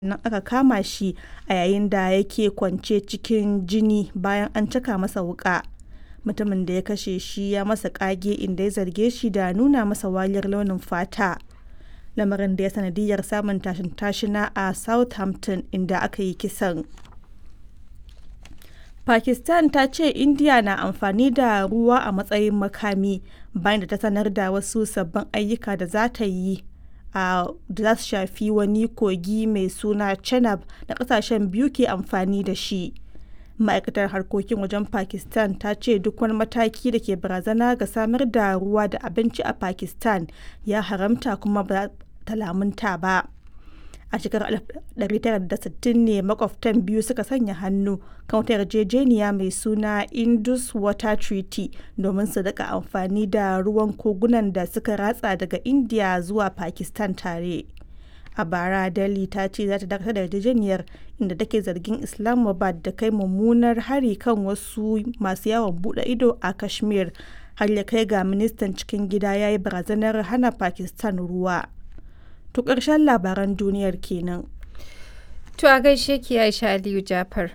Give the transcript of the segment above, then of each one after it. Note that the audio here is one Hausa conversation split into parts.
nan aka kama shi a yayin da yake kwance cikin jini bayan an caka masa wuƙa. Mutumin da ya kashe shi ya masa ƙage inda ya zarge shi da nuna masa wariyar launin fata, lamarin da ya yi sanadiyyar samun tashin-tashina a Southampton inda aka yi kisan. Pakistan ta ce Indiya na amfani da ruwa a matsayin makami bayan da ta sanar da wasu sabbin ayyuka da za ta yi da za su shafi wani kogi mai suna Chenab da kasashen biyu ke amfani da shi. Ma'aikatar Harkokin Wajen Pakistan ta ce duk wani mataki da ke barazana ga samar da ruwa da abinci a Pakistan ya haramta kuma ba ta lamunta ba. A shekarar 1960 ne makwabtan biyu suka sanya hannu kan wata yarjejeniya mai suna Indus Water Treaty domin su rika amfani da ruwan kogunan da suka ratsa daga Indiya zuwa Pakistan tare. A bara Delhi ta ce za ta dakatar da yarjejeniyar inda take zargin Islamabad da kai mummunar hari kan wasu masu yawon bude ido a Kashmir har ya kai ga ministan cikin gida ya yi barazanar hana Pakistan ruwa. To ƙarshen labaran duniyar kenan. To a gaishe ki Aisha Aliyu Jafar.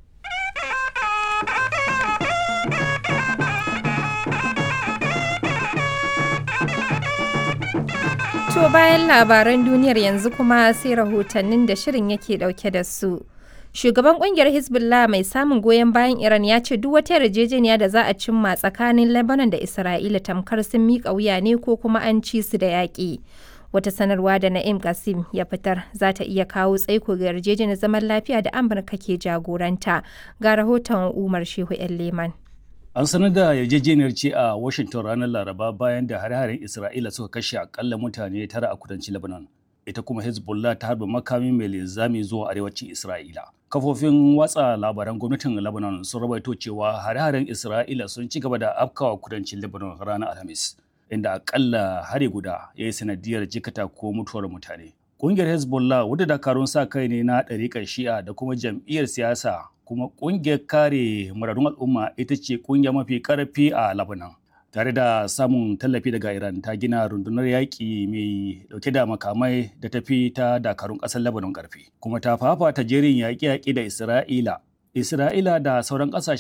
To bayan labaran duniyar yanzu kuma sai rahotannin da shirin yake dauke da su. Shugaban kungiyar Hezbollah mai samun goyon bayan Iran ya ce duk wata yarjejeniya da za a cimma tsakanin Lebanon da Isra'ila tamkar sun miƙa wuya ne ko kuma an ci su da yaƙi. Wata sanarwa da Na'im Qasim ya fitar za ta iya kawo tsaiko ga yarjejeniyar zaman lafiya da Amurka ke jagoranta. Ga rahoton Umar Shehu 'yan Leman. An sanar da yarjejeniyar ce a Washington ranar Laraba bayan da hare-haren Isra'ila suka kashe akalla mutane tara a kudancin Lebanon. Ita kuma Hezbollah ta harba makami mai linzami zuwa arewacin Isra'ila. Kafofin watsa labaran gwamnatin Lebanon sun rawaito cewa hare-haren Isra'ila sun ci gaba da afkawa kudancin Lebanon ranar Alhamis. inda akalla hari guda ya yi sanadiyar jikata ko mutuwar mutane. Ƙungiyar Hezbollah wadda dakarun sa kai ne na ɗariƙar shi'a da kuma jam'iyyar siyasa kuma ƙungiyar kare muradun al'umma ita ce ƙungiya mafi ƙarfi a Lebanon. Tare da samun tallafi daga Iran ta gina rundunar yaƙi mai ɗauke da makamai da tafi ta dakarun ƙasar Lebanon ƙarfi. Kuma ta fafata jerin yaƙe-yaƙe da Isra'ila. Isra'ila da sauran ƙasashe